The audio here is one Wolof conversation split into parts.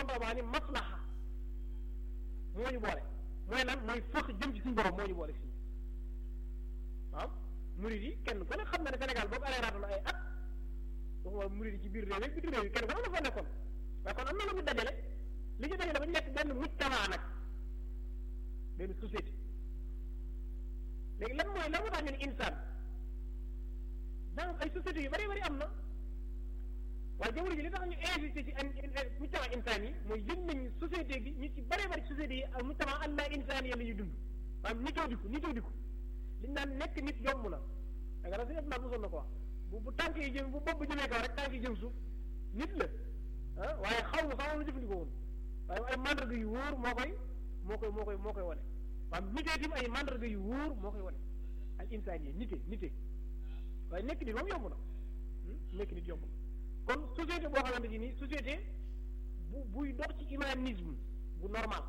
tontu baa ni maslaha moo ñu boole mooy lan mooy fëx jëm ci suñu borom moo ñu boole fii waaw murid yi kenn ku ne xam na ne Sénégal boobu aleeraatu na ay at waxuma murid yi ci biir réew yi bitim réew yi kenn ku ne dafa nekkoon waaye kon am na lu ñu dajale li ñu dajale ba ñu nekk benn mujtama nag benn société léegi lan mooy lan moo tax ñu ne insaan donc ay sociétés yu bari bari am na waaye jamono ji li tax ñu insisté ci mujtama insaan yi mooy yëg nañ société bi ñu ci bari bari sociétés yi ak mujtama allah insaan yi la ñuy dund maanaam nitoo diku nitoo diku liñ naan nekk nit yomb na da nga si naa mosoon na ko wax bu bu tànk yi jëm bu bopp bu jëmee kaw rek tànk yi jëm suuf nit la ah waaye xaw ma sax lu jëfandikoo woon waaye ay mandarga yu wóor moo koy moo koy moo koy moo koy wane maanaam nitee tim ay mandarga yu wóor moo koy wane al insaan yi nite nite waaye nekk nit moom yomb na nekk nit yomb na kon société boo xamante ni nii société bu buy dox ci humanisme bu normal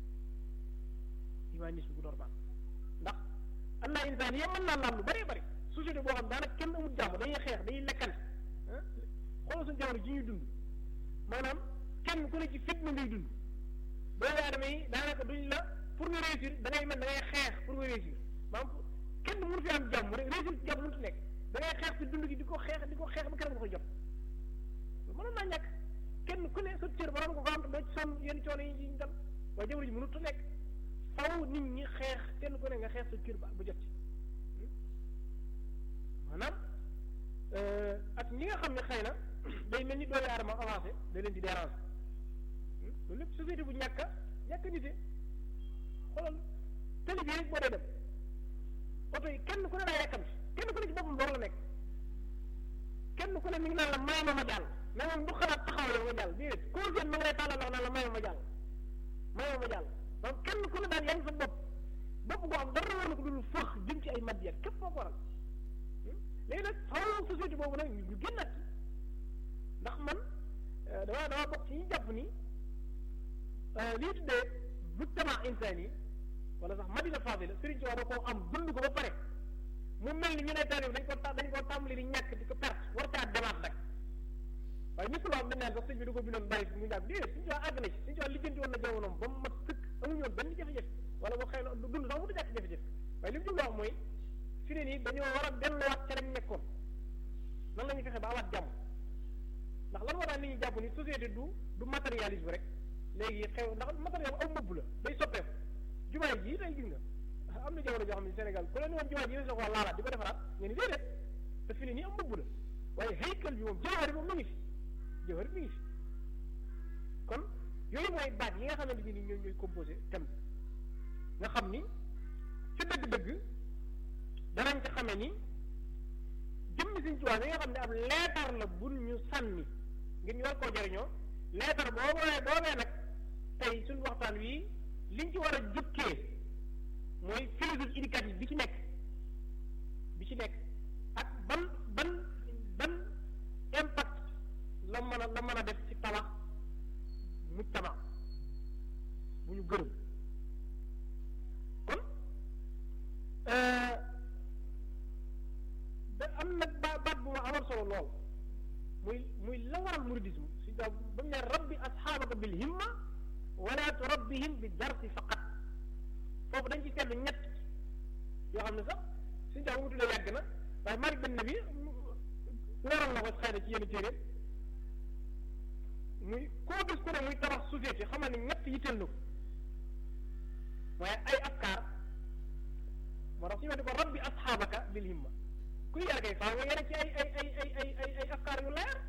humanisme bu normal ndax am naa insaan yi mën naa laam lu bëree bëri société boo xam daanaka kenn amul jàmm dañuy xeex dañuy lekkante xoolal suñu jamono ji ñuy dund maanaam kenn ku ne ci fitna ngay dund doomu aadama yi daanaka duñ la pour nga réussir da ngay mel da ngay xeex pour nga réussir maanaam kenn mënu fi am jàmm rek réussir ci jàmm mënut nekk da ngay xeex ci dund gi di ko xeex di ko xeex ba kenn nga koy jot mënoon naa ñàkk kenn ku ne sa cër ba ko ko am doo ci sonn yenn coono yi ñu dal waaye jamono ji mënut a nekk faw nit ñi xeex kenn ku ne nga xeex sa cër ba ba jot ci maanaam ak ñi nga xam ne xëy na day mel ni doomu aadama avancé da leen di déranger loolu lépp société bu ñàkk a ñàkk a nite xoolal télé bi rek boo dee dem oto yi kenn ku ne daa yàkkamti kenn ku ne ci boppam door la nekk kenn ku ne mi ngi naan la may ma ma jàll mais moom du xalaat taxaw la ma jàll déedéet koo seen ma ngay tàllal loxo naan la may ma ma jàll may ma ma jàll donc kenn ku ne daal yaa ngi sa bopp bopp boo xam dara war na ko dul fëx jëm ci ay matière képp moo ko waral léegi nag xaw société boobu nag ñu génnaat ci ndax man dama dama bokk ci ñu jàpp ni lii tuddee mujtama insaan yi wala sax madina fadila Sëriñ Tuubaa da koo am dund ko ba pare mu mel ni ñu ne taalib dañ ko dañ koo tàmbali di ñàkk di ko perte war caa demaat nag waaye ñëpp loo am dañ naan sax sëñ bi da ko bindoon bàyyi mu jàpp déedéet Sëriñ Tuubaa àgg na ci Sëriñ Tuubaa lijjanti woon na jamonoom ba mu mat sëkk amuñu woon benn jafe-jafe wala boo xëy na dund sax mu du jàkk jafe-jafe waaye li mu jublu wax mooy fi ne nii dañoo war a delluwaat ca lañ nekkoon nan la ñuy fexe ba amaat jàmm ndax lan moo tax nit ñi jàpp ni société du du matérialisme rek léegi xew ndax matériel aw mëbb la day soppeeku jumaa ji tey gis nga am na jamono joo xam ne Sénégal ku leen woon jumaa ji yéen a ko laalaat di ko defaraat ngeen ni déedéet te fi ne nii am mëbb la waaye haykal bi moom jawhar moom mu ngi fi jawhar mi ngi fi kon yooyu mooy baat yi nga xamante ni ñooy ñooy composé thème bi nga xam ni ci dëgg-dëgg danañ ci xamee ni jëmmi Sëriñ Tuubaa bi nga xam ne ab leetar la bu ñu sànni ngir ñu war koo jëriñoo leetar boobee boobee nag tey suñu waxtaan wi liñ ci war a jukkee mooy philosophie éducative bi ci nekk bi ci nekk ak ban ban ban impact la mën a la mën a def ci tabax mujtama bu ñu gërëm kon da am nag ba baat bu ma amal solo lool muy muy la waral muridisme suñ daa ba mu ne rabbi asxaabaka bil himma wala turabbihim bi darsi faqat foofu dañ ci seetlu ñett yoo xam ne sax suñ daa wutu la yàgg na waaye Malik bin Nabi leeral na ko xëy na ci yenn téere muy koo gis ku ne muy tabax société xamal ne ñett yitteel na ko waaye ay afkaar moo tax suñu wax di ko rabbi asxaabaka bil himma kuy yar kay faaw nga yare ci ay ay ay ay ay ay ay afkaar yu leer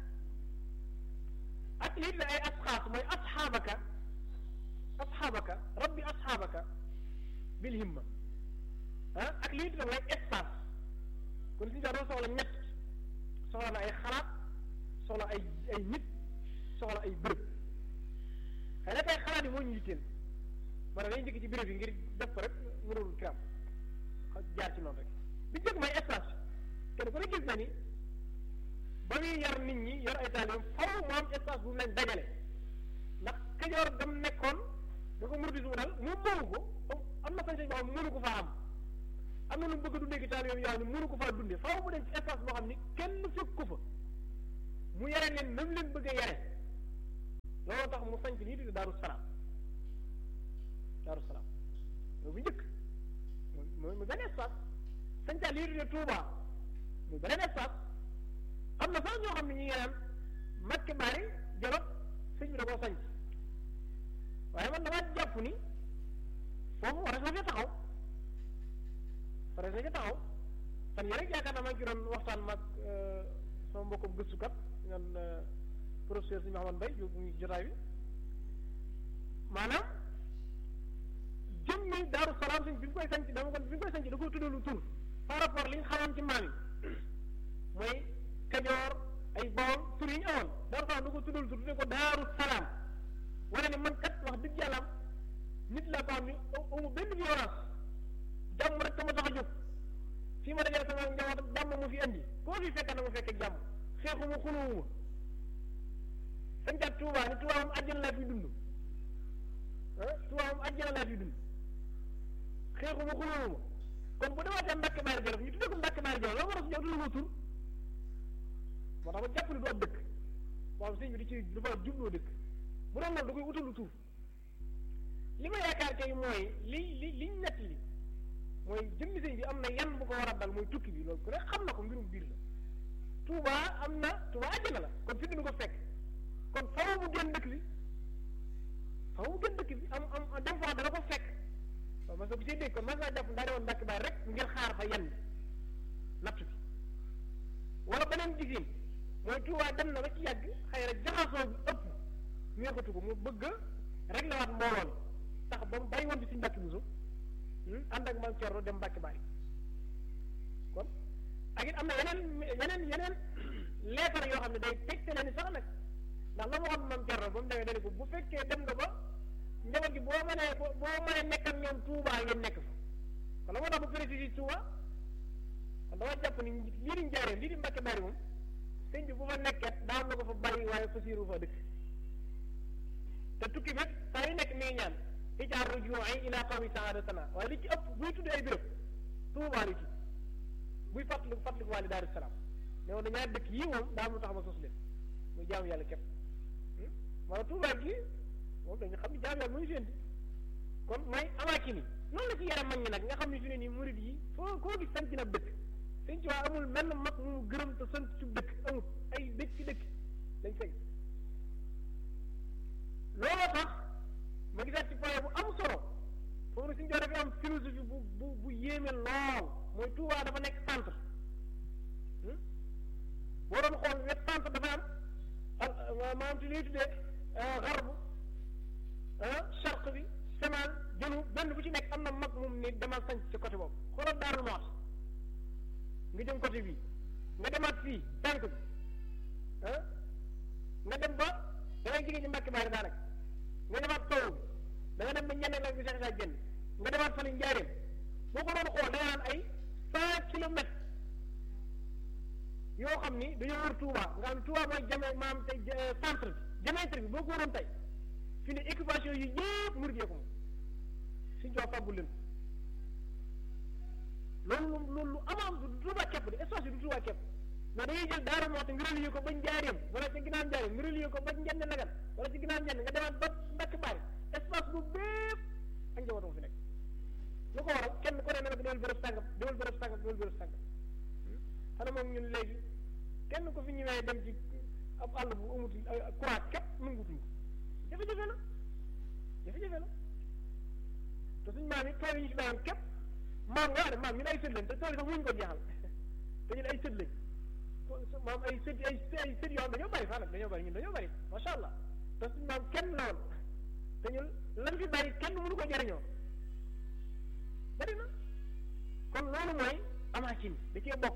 ak lii la ay asxaas mooy asxaabaka asxaabaka rabbi asxaabaka bil himma ah ak lii la mooy espace kon suñu doon soxla ñett soxla na ay xalaat soxla ay ay nit soxla ay bërëb xëy na kay xalaat yi moo ñu yitteel moo tax dañuy njëkk ci béréb yi ngir def ko rek mënul kiram jaar ci noonu rek bi njëkk mooy espace kenn ku ne gis na ni ba muy yar nit ñi yor ay taalibeem faw mu am espace bu mu leen dajale ndax kajoor dam nekkoon da ko murdi su dal mu moomu ko am na sañ-sañ boo xam mënu ko faa am am na lu mu bëgg a dundee ci taalibeem yoo xam ne mënu ko faa dundee faw mu dem ci espace boo xam ni kenn fekk ko fa mu yare leen nam leen bëgg a yare looloo tax mu sanc lii di daaru salaam daaru salaam mooy bu njëkk mooy mu benn espace sancaat lii di Touba muy beneen espace am na sax ñoo xam ne ñi ngi naan Mbàkke Bari Jolof sëñ bi da koo sanc waaye man damaa jàpp ni foofu war na fa taxaw war na fa taxaw fan yii rek yaakaar naa maa ngi ci doon waxtaan mag sama mbokkum gëstukat ñoom professeur si Mouhamed Mbaye yóbbu ñu jotaay bi maanaam jëmmi Daaru Salaam sëñ bi mu koy sanc dama ko bi mu koy sanc da koy tuddalu tur par rapport li nga xamoon ci maam yi mooy Kajoor ay Bawol tur yi ñu amoon Daaru Salaam da ko tuddalu tur tudde ko Daaru Salaam wane ne man kat wax dëgg yàlla nit laa ko xam ni amu benn violence jàmm rek ka ma tax a jóg fii ma dajale sama njaboot jàmm mu fi andi koo fi fekk na mu fekk jàmm xeexuma xuluwuma sancaat Tuubaa ni Tuubaa moom àjjana laa fi dund ah Tuubaa moom àjjana laa fi dund xeexuma xuluwuma kon bu demaatee Mbàkke Baari Jolof ñu tuddee ko Mbàkke Baari Jolof la war a si ñëw du la tur moo tax ma jàpp ne du ab dëkk waaw sëñ bi di ci dafa jubloo dëkk bu doon loolu da koy utalu tur li ma yaakaar kay mooy li li liñ nett li mooy jëmmi sëñ bi am na yan bu ko war a dal mooy tukki bi loolu ku ne xam na ko mbirum biir la Touba am na Touba àjjana la kon fi dina ko fekk kon faaw mu génn dëkk bi faaw mu génn dëkk bi am am dem fa dana ko fekk waaw parce que bu see dégg kon mas naa jàpp ndaa demoon Mbàkke Baari rek ngir xaar fa yan bi natt bi wala beneen jigéen mooy Touba dem na ba ci yàgg xëy na jaxasoo bi ëpp neexatu ko mu bëgg a réglé waat mbooloo tax ba mu bàyyi woon bi si Mbàkke Buso ànd ak maam Cerno dem Mbàkke Baari kon ak it am na yeneen yeneen yeneen leetar yoo xam ne day tegtale ni sax nag ndax la ma waxoon maam Cerno ba mu demee dane ko bu fekkee dem nga ba njaboot gi boo mënee boo mënee nekk ak ñoom Touba ngeen nekk fa kon la moo tax bu précisé Touba kon dama jàpp ni lii di njaaree lii di Mbàkke Baari moom sëñ bi bu fa nekket daa am na ko fa bari waaye fasiiru fa dëkk te tukki bi saa yu nekk mi ngi ñaan ijaar rujuu'i ila qawmi saadatana waaye li ci ëpp buy tudd ay béréb Tuubaa li ci buy fàttali fàttaliku waale Daaru Salaam ne woon ñaari dëkk yii moom daa am lu tax ma sos leen muy jaamu yàlla képp wala Tuubaa gi moom dañu xam ne jaamu yàlla muy sénti kon mooy amaaki ni noonu la ci yaram mag ñi nag nga xam ne fi ne nii murid yi foo koo gis sant na dëkk sëñ ci waa amul menn mag mu gërëm te sant ci dëkk amul ay dëkk ci dëkk dañ fay looloo tax ma gisaat ci point bu am solo foofu nag suñu dafa am philosophie bu bu bu yéeme lool mooy Touba dafa nekk centre boo doon xool wet centre dafa am maanaam ci li ñuy tuddee garbu charq bi semal jënu benn bu ci nekk am na mag moom ni demal sanc ci côté boobu xoolal Daaru Muxti nga jëm côté bii nga demaat fii tànk bi nga dem ba da ngay jigéen ñi Mbàkke Baari daanaka nga demaat taw da nga dem ba ñeneen la bi sax saa génn nga demaat fa ni njaareem boo ko doon xool da nga naan ay cent kilomètres yoo xam ni dañoo wër Touba nga xam ne Touba mooy jame maam tey centre bi diamètre bi boo ko waroon tey fi ne occupation yi yëpp murid yee ko moom suñ jox fàggul leen loolu loolu lu am am du Touba képp de espace bi du Touba képp mais da ngay jël Daaru Muxti nga relier ko ba njaareem wala ci ginnaaw njaareem nga relier ko ba njënd nagan wala ci ginnaaw njënd nga demaat ba Mbàkke Baari espace bu bépp ak njabootam fi nekk lu ko waral kenn ku ne ne nag demal bërëb sàngam demal bërëb sàngam demal bërëb sàngam xanaa moom ñun léegi kenn ko fi ñëwee dem ci ab àll bu amut courant képp nangutuñ ko jafe-jafe la jafe-jafe la te suñ maam yi tool yi ñu fi bàyyoon képp maam nga xam ne maam ñun ay sët lañ te tool yi sax muñ ko jeexal te ñun ay sët lañ maam ay sët ay ay sët yoo xam dañoo bari faa nag dañoo bari ñun dañoo bari macha allah te suñ maam kenn la woon te ñun lan fi bari kenn mënu ko jariñoo bari na kon loolu mooy amaakin da cee bokk